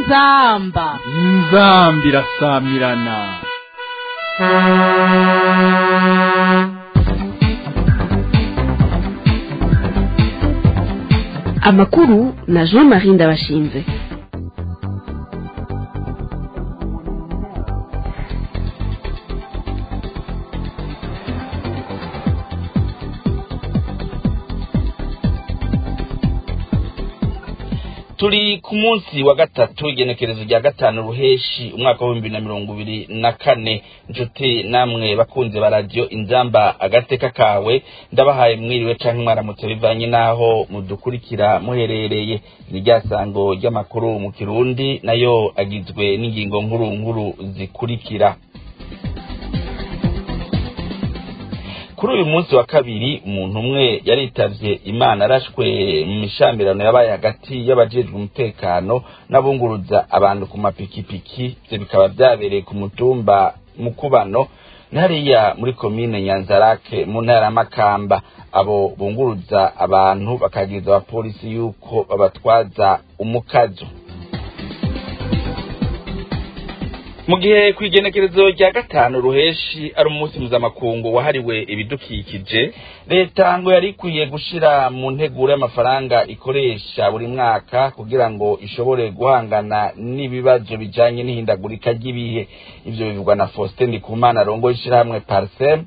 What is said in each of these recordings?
inzamba inzambi irasamirana amakuru na jean marie ndabashinze turi ku munsi wa gatatu igenekerezo rya gatanu ruheshi umwaka w'ibihumbi na mirongo ibiri na kane inshuti namwe bakunze ba radiyo inzamba agateka kawe ndabahaye mwiriwe canke mwaramutse bivanye n'aho mudukurikira muherereye ni rya sango ry'amakuru mu kirundi nayo agizwe n'ingingo nkuru nkuru zikurikira kuri uyu munsi wa kabiri umuntu umwe yaritavye imana arashwe mu mishamirano yabaye hagati y'abajejwe umutekano n'abunguruza abantu ku mapikipiki ivyo bikaba vyabereye ku mutumba mukubano hariya muri komine nyanzarake mu ntara ya makamba abo bunguruza abantu bakagiriza abapolisi yuko babatwaza umukazo mu gihe ku igenekerezo rya gatanu ruheshi ari umunsi mpuzamakungu wahariwe ibidukikije leta ngo yari ikwiye gushira mu nteguro y'amafaranga ikoresha buri mwaka kugira ngo ishobore guhangana n'ibibazo bijanye n'ihindagurika ry'ibihe ivyo bivugwa na faustin ndikumana arongoye ishirahamwe parsem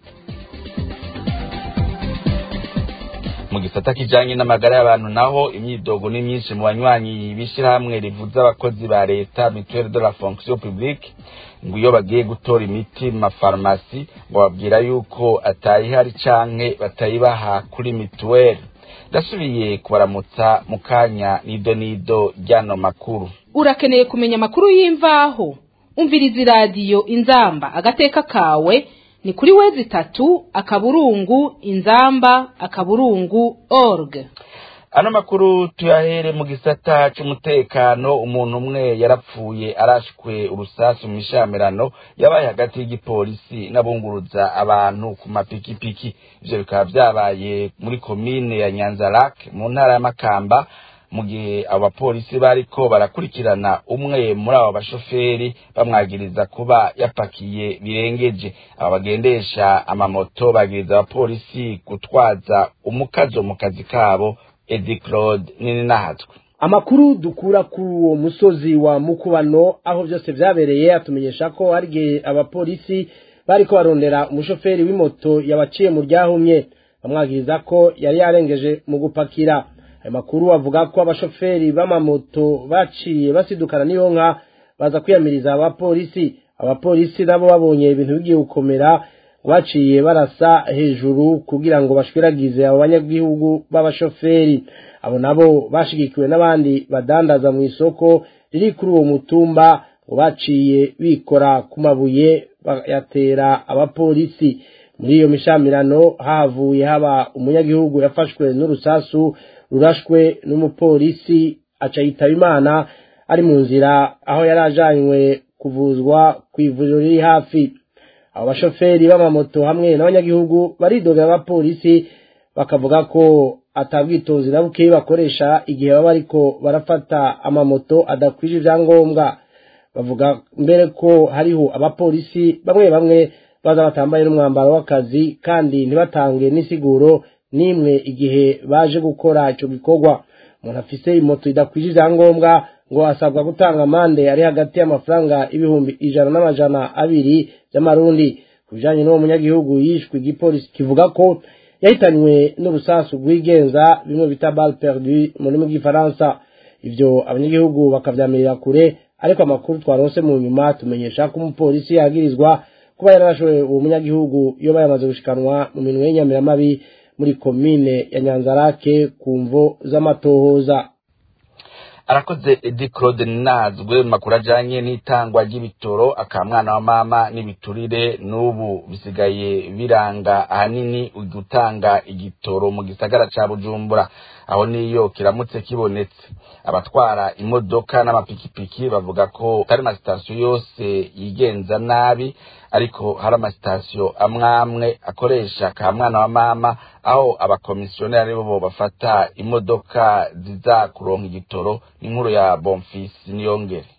mu gisata kijanye n'amagara y'abantu naho imyidogo ni myinshi mu banywanyi b'ishirahamwe rivuza abakozi ba leta mutuelle de la fonction publique ngo iyo bagiye gutora imiti mu mafarumasi ngo babwira yuko atayihari canke batayibaha kuri mituweli ndasubiye kubaramutsa mu kanya nido nido ry'ano makuru urakeneye kumenya amakuru y'imvaho umviriza iradiyo inzamba agateka kawe ni kuri wezi itatu akaburungu inzamba akaburungu org ano makuru tuyahere mu gisata c'umutekano umuntu umwe yarapfuye arashwe urusasu mu mishamirano yabaye hagati y'igipolisi n'abunguruza abantu ku mapikipiki ivyo bikaba vyabaye muri komine ya nyanzarak mu ntara ya makamba mu gihe abo bapolisi bariko barakurikirana umwe muri abo bashoferi bamwagiriza kuba yapakiye birengeje aba bagendesha amamoto bagiriza abapolisi gutwaza umukazo mu kazi kabo edi claude nini nahatswe amakuru dukura kuri uwo musozi wa mukubano aho byose vyabereye atumenyesha ko hari igihe abapolisi bariko barondera umushoferi w'imoto yabaciye mu ryahumye bamwagiriza ko yari yarengeje mu gupakira ayo makuru avuga ko abashoferi b'amamoto baciye basidukana n'iyo nka baza kwiyamiriza abapolisi abapolisi nabo babonye ibintu bigiye gukomera baciye barasa hejuru kugira ngo bashwiragize abo banyagihugu b'abashoferi abo nabo bashigikiwe n'abandi badandaza mu isoko riri kuri uwo mutumba ngo baciye bikora ku mabuye bayatera abapolisi muri iyo mishamirano hahavuye haba umunyagihugu yafashwe n'urusasu rurashwe n'umupolisi aca yitaba imana ari mu nzira aho yari ajanywe kuvuzwa ku ivuriro riri hafi abo bashoferi b'amamoto hamwe n'abanyagihugu baridogera abapolisi bakavuga ko atabwitonzi na bukeyi bakoresha igihe baba bariko barafata amamoto adakwije ivyangombwa bavuga mbere ko hariho abapolisi bamwe bamwe baza batambaye n'umwambaro w'akazi kandi ntibatange n'isiguro n'imwe igihe baje gukora ico gikorwa umuntu afise imoto idakwije ivyangombwa ngo asabwa gutanga amande ari hagati y'amafaranga ibihumbi ijana n'amajana abiri by'amarundi ku bijanye n'uwo munyagihugu yishwe igipolisi kivuga ko yahitanywe n'urusasu rwigenza bimwe bita bal perdu mu rurimi rw'ifaransa ivyo abanyagihugu bakavyamirira kure ariko amakuru twaronse mu nyuma tumenyesha ko umupolisi yagirizwa kuba yararashowe uwo munyagihugu iyo bayamaze gushikanwa mu minwe y'inyamiramabi muri komine ya nyanzarake ku mvo z'amatohoza arakoze edi claude nazwe mu makuru ajanye n'itangwa ry'ibitoro akamwana wa mama n'ibiturire n'ubu bisigaye biranga ahanini gutanga igitoro mu gisagara ca bujumbura aho niyo kiramutse kibonetse abatwara imodoka n'amapikipiki bavuga ko atari amasitasiyo yose yigenza nabi ariko hari amasitasiyo amwe amwe akoresha ka mwana wa mama aho abakomisiyoneri aribo bo bafata imodoka ziza kuronka igitoro n'inkuru ya bonfisi niyongere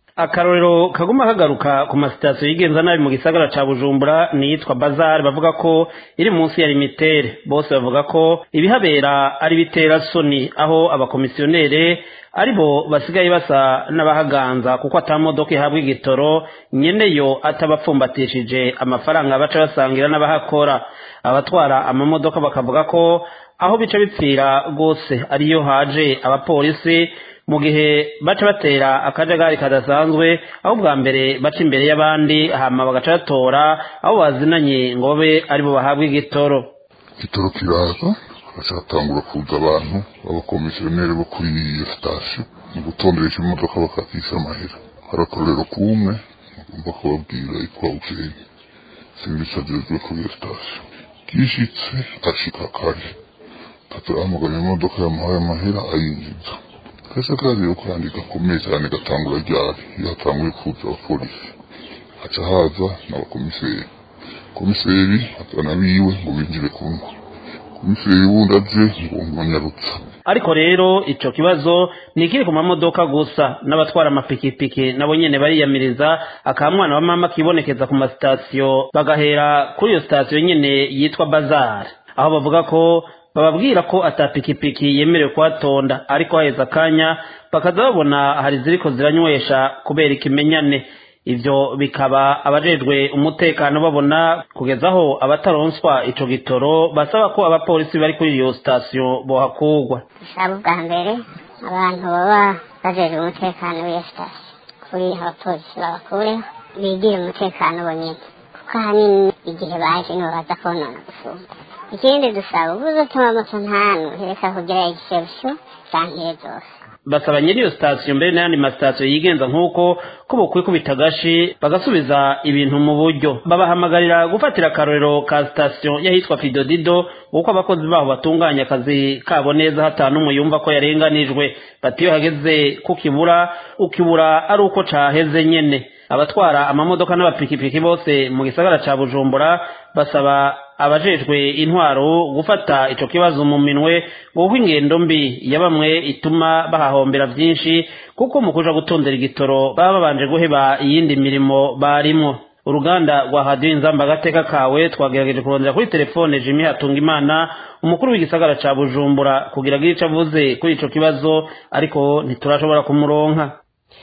akarorero kaguma kagaruka ku masitasiyo yigenza nabi mu gisagara ca bujumbura niyitwa bazari bavuga ko iri munsi ya limitere bose bavuga ko ibihabera ari bitera soni aho abakomisiyonere aribo basigaye basa n'abahaganza kuko atamodoka ihabwa igitoro nyeneyo atabapfumbatishije amafaranga baca basangira n'abahakora abatwara amamodoka bakavuga ko aho bica bipfira rwose ariyo haje abapolisi mu gihe baca batera akajagari kadasanzwe aho bwa mbere baca imbere y'abandi hama bagaca batora aho bazinanye ngo babe aribo bahabwa igitoro igitoro kiraza hagaca hatangura kuza abantu b'abakomisiyoneri bo kuri iyo sitasiyo mu gutonderesha imodoka bakakisha amahera hari akarorero k'umwe ngomba kubabwira yitwa ujeni serivisi agezwe kuri iyo sitasiyo kishitse ashika kare tatu ahamagara imodoka yamuhaye amahera ayinjiza kese kazi ko kwandika gakomeye cyane gatangura ryari iyo hatanguye kuza abapolisi haca haza n'abakomiseri komiseri azana biwe ngo binjire kunywa komiseri wundi aje ngo ngonyarutsa ariko rero ico kibazo ni ikiri ku mamodoka gusa n'abatwara amapikipiki nabo nyene bariyamiriza akamwana wa mama kibonekeza ku masitasiyo bagahera kuri iyo sitasiyo nyene yitwa bazar aho bavuga ko bababwira ko atapikipiki yemerewe kuhatonda ariko haheze akanya bakaza babona hari ziriko ziranywesha kubera ikimenyane ivyo bikaba abajejwe umutekano babona kugeza aho abataronswa ico gitoro basaba ko abapolisi bari kuri iyo sitasiyo bohakurwa dusaba ubwa mbere abantu baba bajejwe umutekano w'iyo sitasiyo kuri abapolisi babakureho bigire umutekano bonyene kuko ahanini igihe baje nibo baza konona gusumba ikindi dusaba ubuze utuma moto ntanu reka kugira igiserusho zankire zose basaba nyiri iyo sitasiyo mbere n'ayandi masitasiyo yigenza nk'uko ko bokwikubita agashi bagasubiza ibintu mu buryo babahamagarira gufatira akarorero ka sitasiyo y'ahitwa fidodido kuko abakozi baho batunganya akazi kabo neza hatanu umwe yumva ko yarenganijwe bati iyo hageze kukibura ukibura ari uko caheze nyene abatwara amamodoka n'abapikipiki bose mu gisagara ca bujumbura basaba abajejwe intwaro gufata ico kibazo mu minwe kuko ingendo mbi ya bamwe ituma bahahombera vyinshi kuko mu kuja gutondera igitoro baba babanje guheba iyindi mirimo barimwo uruganda rwa hadiyo inzamba agateka kawe twagerageje kurondera kuri telefone jimmy hatungimana umukuru w'igisagara ca bujumbura kugira agire ico avuze kuri ico kibazo ariko ntiturashobora kumuronka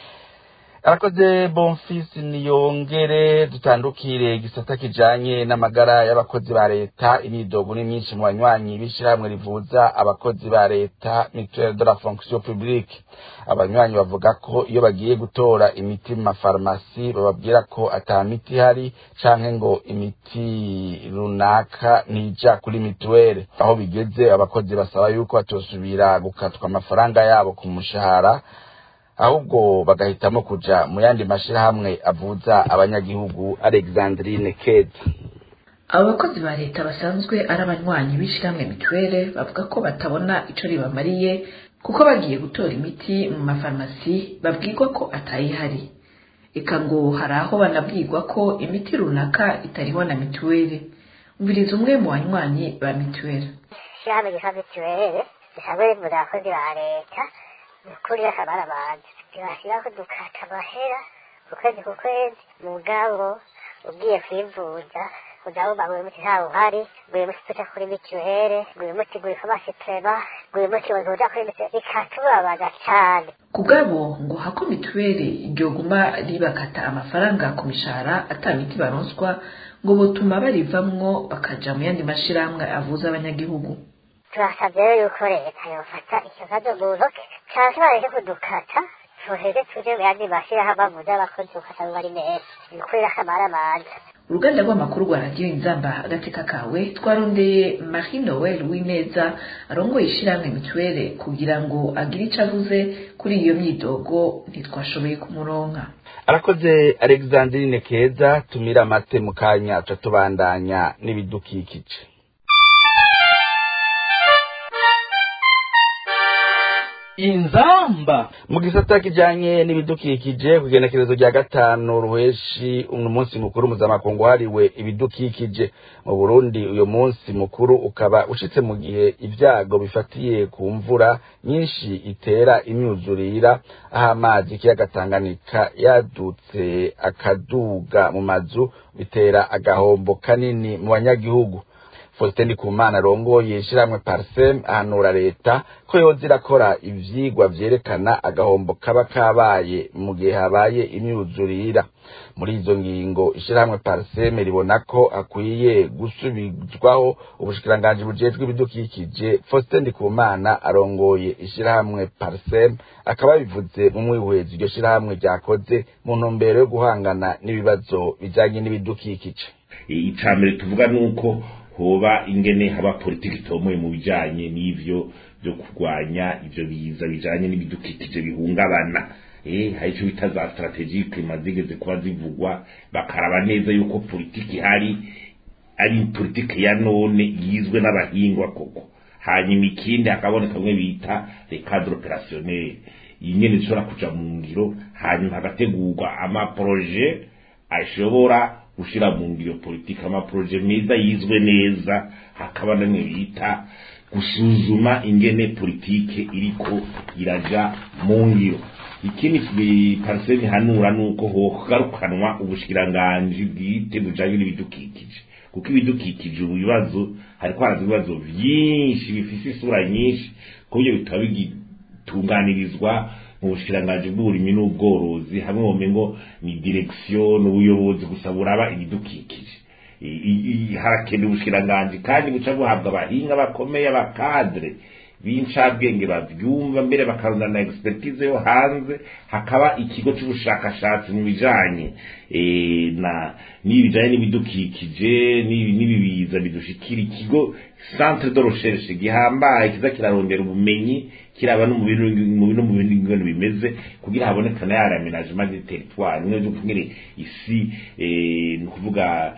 arakoze bonfisi niyongere dutandukire igisata kijanye n'amagara y'abakozi ba leta imyidogo ni myinshi mu banywanyi b'ishirahamwe rivuza abakozi ba leta mutuelle de la fonction publique abanywanyi bavuga ko iyo bagiye gutora imiti mu mafarumasi bababwira ko ata miti ihari canke ngo imiti runaka ntija kuri mituwele aho bigeze abakozi basaba yuko batosubira gukatwa amafaranga yabo ku mushahara ahubwo bagahitamo kuja mu yandi mashirahamwe avuza abanyagihugu alexandrine keza abo bakozi ba leta basanzwe ari abanywanyi b'ishyirahamwe mituweli bavuga ko batabona ico ribamariye kuko bagiye gutora imiti mu mafarumasi babwirwa ko atayihari eka ngo hari aho banabwirwa ko imiti runaka itariho na mituweli umviriza umwe mu banywanyi ba mituweli ishyirahamwe ryitwa mituweli risanzwe rivuza abakozi ba leta ukuri akabara abantu ntibashyiraho dukata amahera ku kwezi ku kwezi mugabo ugiye kwivuza udahumba ngo uyu muti ntawe uhari ngo uyu muti tuja kuri mituwele ngo uyu muti ngo ifamasi prema ngo uyu muti ngo uja kuri mituwele bikatubabaza cane ku bwabo ngo hako mituweli ryoguma ribakata amafaranga ku mishahara ata miti baronswa ngo botuma barivamwo bakaja mu yandi mashirahamwe avuza abanyagihugu turasabye rero yuko leta yofata ikibazo mu ntoke canke bareke kudukata tuheze tuje mu yandi mashirahamwe avuza abakozi ukasanga ari meza bikurira akamara amaza uruganda rw'amakuru rwa radiyo inzamba agateka kawe twarondeye marie noel w'ineza arongoye ishyirahamwe mituwele kugira ngo agire ico avuze kuri iyo myidogo ntitwashoboye kumuronka arakoze alexandrine keza tumira amate mu kanya tuca tubandanya n'ibidukikije inzamba mu gisata kijanye n'ibidukikije ku igenekerezo rya gatanu ruheshi uno munsi mukuru mpuzamakungu wahariwe ibidukikije mu burundi uyo munsi mukuru ukaba ushitse mu gihe ibyago bifatiye ku mvura nyinshi itera imyuzurira aho amazi ikiyaga tanganyika yadutse akaduga mu mazu bitera agahombo kanini mu banyagihugu Faustin Ndikumana arongoye ishirahamwe Parsem ahanura leta ko yoza irakora ivyigwa vyerekana agahombo kaba kabaye mu gihe habaye imyuzurira muri izo ngingo ishirahamwe Parsem ribona ko akwiye gusubizwaho ubushikiranganji bujejwe ibidukikije Faustin Ndikumana arongoye ishirahamwe Parsem akaba bivuze mu mwihwezi iryo shirahamwe ryakoze mu ntumbero yo guhangana n'ibibazo bijanye n'ibidukikije icambere tuvuga nuko hoba ingene haba politiki itomoye mu bijanye n'ivyo byo kurwanya ivyo biza bijanye n'ibidukikije bihungabana eh hari ico bita za strategique mazigeze kuba zivugwa bakaraba neza yuko politiki hari ari politiki ya none yizwe n'abahingwa koko hanyuma ikindi hakaboneka bimwe bita le cadre opérationnel ingene zishobora kuja mu ngiro hanyuma hagategurwa amaproje ashobora gushira mu ngiro politiki amaproje meza yizwe neza hakaba namwe bita gusuzuma ingene politike iriko iraja mu ngiro ikindi pariseni hanura nuko hogarukanwa ubushikiranganji bwite bujanye n'ibidukikije kuko ibidukikije ubu bibazo hariko haraza ibibazo vyinshi bifise isura nyinshi kubyo bitaba bigitunganirizwa mu bushikiranganji bw'uburimyi n'ubworozi hamwe womengo ni direction n'ubuyobozi gusa buraba ibidukikije harakenewe ubushikiranganji kandi buca buhabwa abahinga bakomeye abakadre b'incabwenge bavyumva mbere bakarunda na expertise yo hanze hakaba ikigo c'ubushakashatsi mu bijanye na n'ibijanye n'ibidukikije n'ibibiza bidushikira ikigo centre de recherche gihambaye kiza kirarondera ubumenyi kiraba no mu bintu mu bintu bimeze kugira habonekane ya aménagement du territoire nimwe byo kumwe isi eh no kuvuga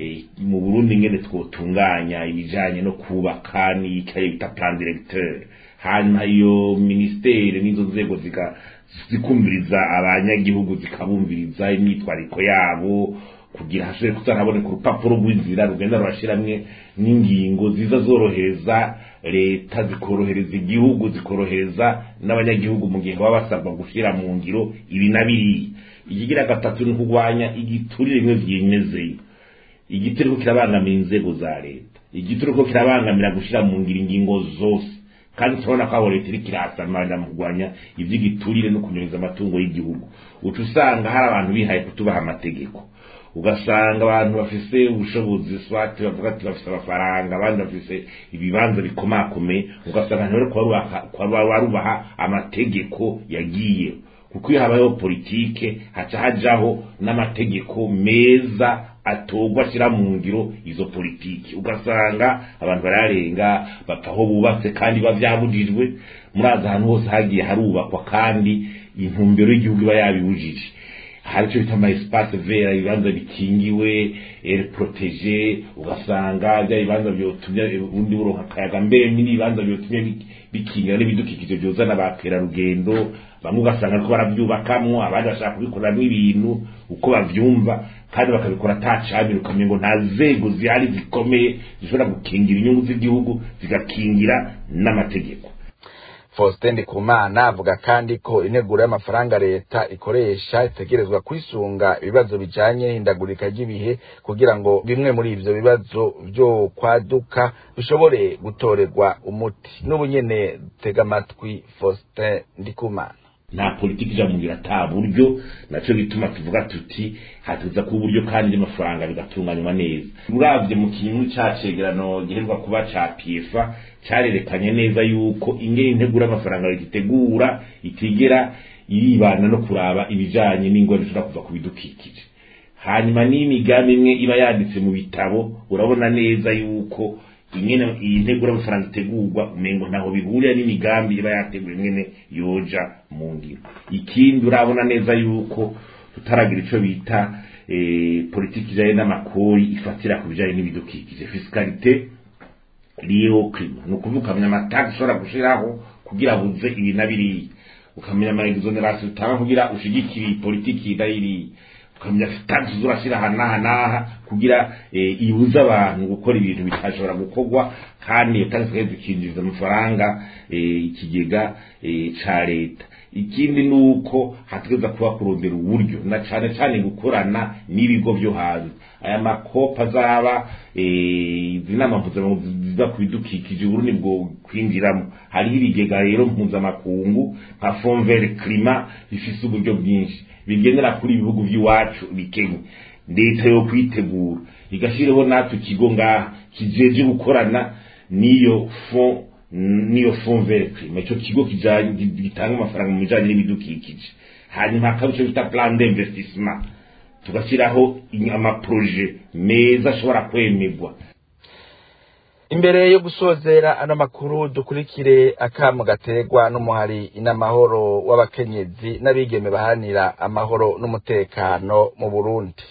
mu Burundi ngene twotunganya ibijanye no kubaka ni kaye bita plan directeur hanyuma iyo ministere n'izo nzego zika zikumviriza abanyagihugu zikabumviriza imyitwariko yabo kugira hashobore kuzanaboneka urupapuro rw'inzira rugenda rurashiramwe n'ingingo ziza zorohereza leta zikorohereza igihugu zikorohereza n'abanyagihugu mu gihe baba basabwa gushyira mu ngiro ibi na biriya ikigira gatatu ni kurwanya igiturire bimwe byimezeyo igiturire ko kirabangamira inzego za leta igiturire ko kirabangamira gushyira mu ngiro ingingo zose kandi turabona ko aho leta iri kirasamara mu kurwanya iby'igiturire no kunyereza amatungo y'igihugu uca usanga hari abantu bihaye kutubaha amategeko ugasanga abantu bafise ubushobozi swati bavuga ati bafise amafaranga abandi bafise ibibanza bikomakomeye ugasanga ntibari barubaha amategeko yagiye kuko iyo habayeho politike haca hajaho n'amategeko meza atorwa ashyira mu ngiro izo politiki ugasanga abantu bararenga bapfa aho bubatse kandi biba byabujijwe murazi ahantu hose hagiye harubakwa kandi intumbero y'igihugu iba yabibujije hari icyo bita amaespace vera ibibanza bikingiwe ere protege ugasanga bya bibanza byotumye ubundi buronka akayaga mbere n'ibibanza byotumye bikingira n'ibidukikije byozana bakerarugendo bamwe ugasanga ariko barabyubakamwo abandi bashaka kubikoreramwo ibintu uko bavyumva kandi bakabikora atacabiri ukamenya ngo nta nzego zihari zikomeye zishobora gukingira inyungu z'igihugu zigakingira n'amategeko Faustin Ndikumana avuga kandi ko integuro y'amafaranga leta ikoresha itegerezwa kwisunga ibibazo bijanye n'ihindagurika ry'ibihe kugira ngo bimwe muri ivyo bibazo vyo kwaduka bishobore gutorerwa umuti n'ubu nyene tega amatwi Faustin Ndikumana nta politiki ija mugira ata buryo naco gituma tuvuga tuti hatuza ku buryo kandi n'amafaranga bigatunganywa neza uravye mu kintu cacegerano giherwa kuba ca PFA carerekanye neza yuko ingene integura amafaranga gitegura itigera iribana no kuraba ibijanye n'ingwara zishobora kuva ku bidukikije hanyuma n'imigambi imwe iba yanditse mu bitabo urabona neza yuko ingene iyi ntegura amafaranga itegurwa umengo ntaho bihurira n'imigambi iba yateguwe ingene yoja mu ngiro ikindi urabona neza yuko tutaragira ico bita politiki ijanye n'amakori ifatira ku bijanye n'ibidukikije fiskalite liyo klima ni ukuvuga amatax ushobora gushiraho kugira buze ibi na biriya ukamenya ama exoneration utanga kugira ushigikire iyi politiki idayiriye ukamenya taxi urashyira aha n'aha n'aha kugira eh, ibuze abantu gukora ibintu bitashobora gukorwa kandi iyo taxi kandi zikinjiza amafaranga eh, ikigega eh, ca leta ikindi ni uko hategeza kuba kurondera uburyo na cane cane gukorana n'ibigo byo hanze aya makopa azaba eh, izi nama mpuzamakungu ziza ku bidukikije uburundi bwo kwinjiramo hariho ibigega rero mpuzamakungu nka fonvere klima bifise uburyo bwinshi bigendera kuri ibihugu by'iwacu bikenye leta yo kwitegura igashyiraho natwe ikigo ngaha kijeje gukorana n'iyo fond niyo fond vert climat ico kigo kijanye gitanga amafaranga mu bijanye n'ibidukikije hanyuma hakaba ico bita plan d'investissement tugashyiraho amaproje meza ashobora kwemerwa imbere yo gusozera ano makuru dukurikire akamo gaterwa n'umuhari inamahoro w'abakenyezi n'abigeme baharanira amahoro n'umutekano mu burundi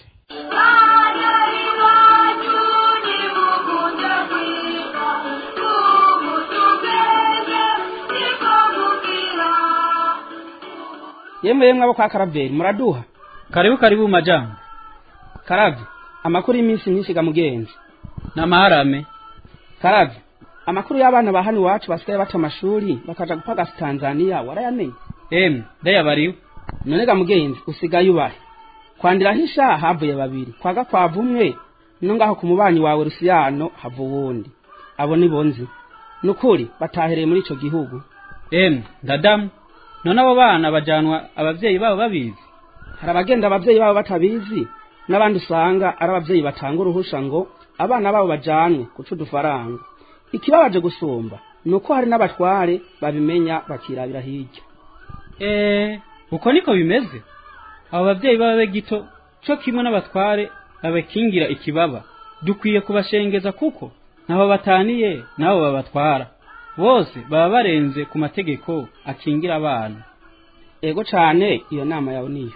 yemwe yemwe abo kwa karaveri muraduha karibu karibu majambo karavye amakuru y'iminsi myinshi ga mugenzi n'amaharame karavye amakuru y'abana ba hano iwacu basigaye bata amashuri bakaja gupagasa tanzaniya warayamenye emwe ndayabariwe none ga mugenzi usigaye ubahe kwandirahisha havuye babiri kwa gakwavu umwe no ngaho ku mubanyi wawe rusiyano hava uwundi abo ni bonzi nukuri batahereye muri ico gihugu emwe ndadamu none abo bana bajanwa abavyeyi babo babizi hari abagenda abavyeyi babo batabizi n'abandi usanga ari abavyeyi batanga uruhusha ngo abana babo bajanwe guca udufaranga ikibabaje gusumba ni uko hari n'abatware babimenya bakirabira hirya eee uko niko bimeze abo bavyeyi babe gito co kimwe n'abatware babakingira ikibaba dukwiye kubashengeza kuko ntaho bataniye nabo babatwara bose baba barenze ku mategeko akingira abana ego cane iyo nama yawe niyo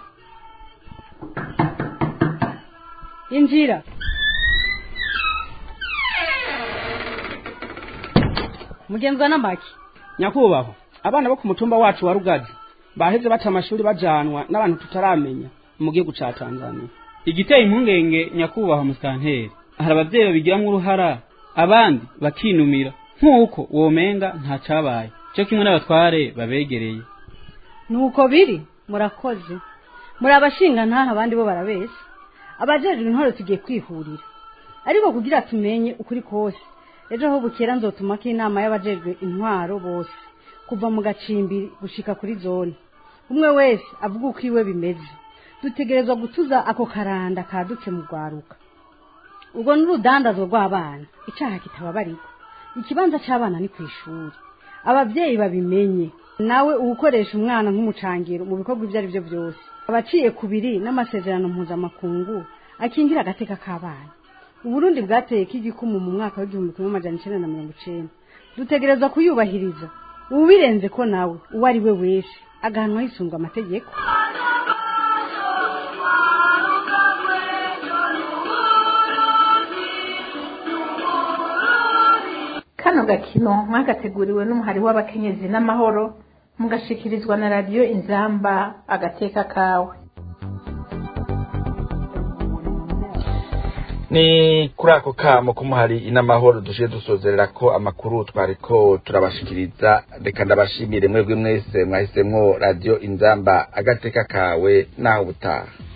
injira mugenzwa n'amaki nyakubahwa abana bo ku mutumba wacu wa rugazi baheze bata amashuri bajanwa n'abantu tutaramenya mu gihugu ca tanzania igiteye impungenge nyakubahwa musitanteri hari abavyeyi babigiramwo uruhara abandi bakinumira nk'uko womenga nta cabaye cyo kimwe n'abatware babegereye nuko biri murakoze muri abashinga ntaha abandi bo barabeshya abajejwe intwaro tugiye kwihurira ariko kugira tumenye ukuri kose ejo aho bukera nzotumako inama y'abajejwe intwaro bose kuva mu gacimbiri gushika kuri zone umwe wese avuga uko iwe bimeze dutegerezwa gutuza ako karanda kadutse mu rwaruka ubwo n'urudandazo rw'abana icaha kitababarirwa ikibanza c'abana ni kw'ishuri abavyeyi babimenye nawe uwukoresha umwana nk'umucangiro mu bikorwa ibyo ari byo byose abaciye ku biri n'amasezerano mpuzamakungu akingira agateka k'abana uburundi bwateye k'igikumu mu mwaka w'igihumbi kimwe amajana icenda na mirongo icenda dutegerezwa kuyubahiriza ubirenze ko nawe uwo ari we wese agahanwa hisunzwe amategeko kano gakino mwagateguriwe n'umuhari w'abakenyezi n'amahoro mugashikirizwa na radiyo inzamba agateka kawe ni kuri ako kamo k'umuhari inamahoro dushiye dusozerera ko amakuru twariko turabashikiriza reka ndabashimire mwebwe mwese mwahisemwo radiyo inzamba agateka kawe naho ubutaha